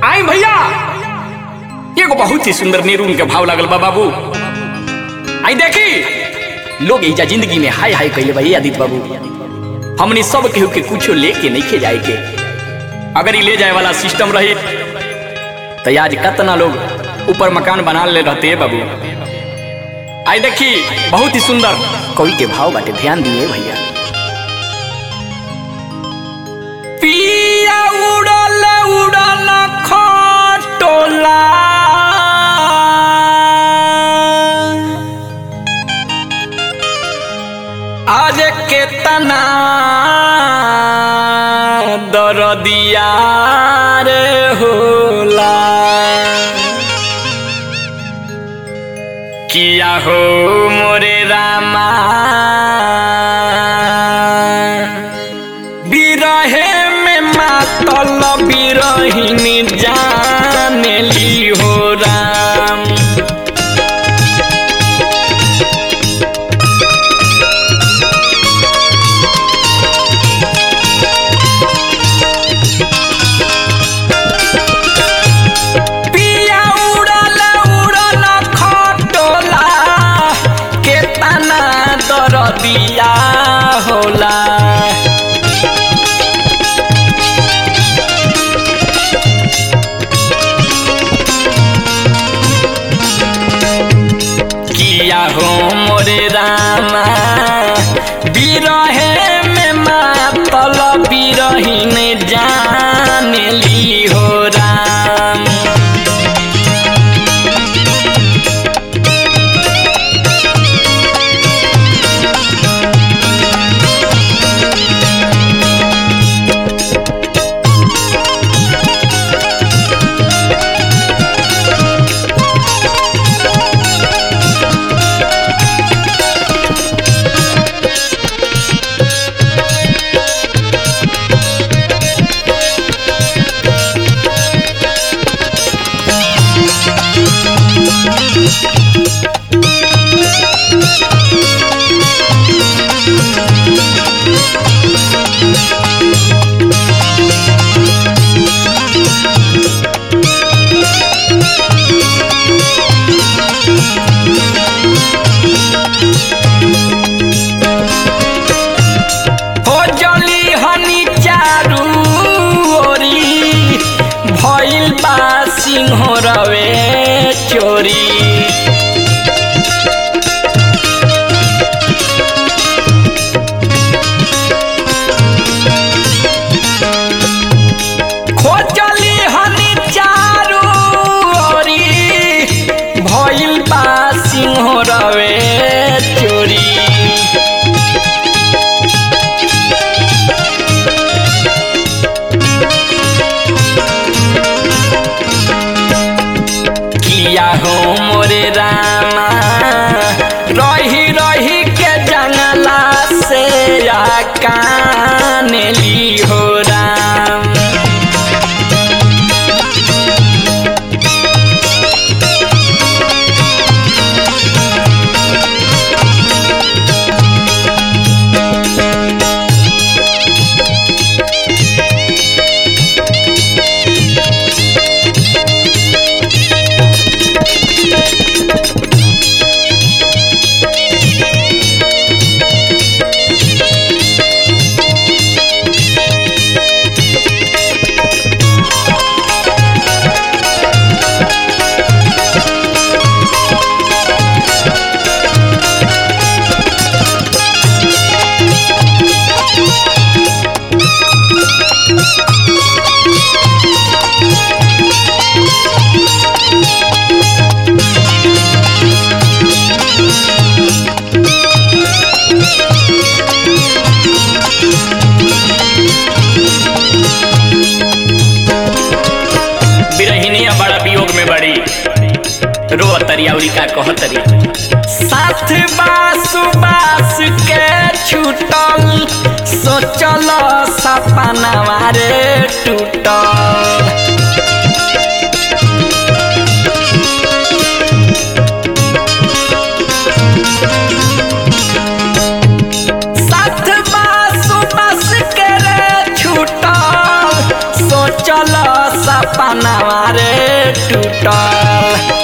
आई भैया एगो बहुत ही सुंदर नेरून के भाव लागल बा बाबू आई देखी लोग एजा जिंदगी में हाय हाय कइले बा ये आदित्य बाबू हमनी सब केहू के कुछो लेके नहीं खे जाए के अगर ई ले जाए वाला सिस्टम रही तो आज कतना लोग ऊपर मकान बना ले रहते बाबू आई देखी बहुत ही सुंदर कवि के भाव बाटे ध्यान दिए भैया पिया उड़ल उड़ल खटोला आज केतना दरदिया रे होला किया हो मोरे रामा बिरहे में मातल बिरहिनी जानेली हो राम पिया उड़ल उड़ल खटोला केतना दरदिया होला किया हो मोरे रामा बिरहे में मातल बिरहीन जानेली हो राम हो जली हनी चारू ओरी भइल बा सिंह रवे चोरी खोजली हनी चारू ओरी भइल बा सिंह रवे चोरी किया हो मोरे रामा रही रही के जंगला से या कानेली हो राम बिरहिनिया बड़ा वियोग में बड़ी रो तरियावरी का कहतरी साथ बास बास के छूटल सोचल सपना रे टूटल साथ बास बास के रे छूटल सोचल सपनावा रे टूटल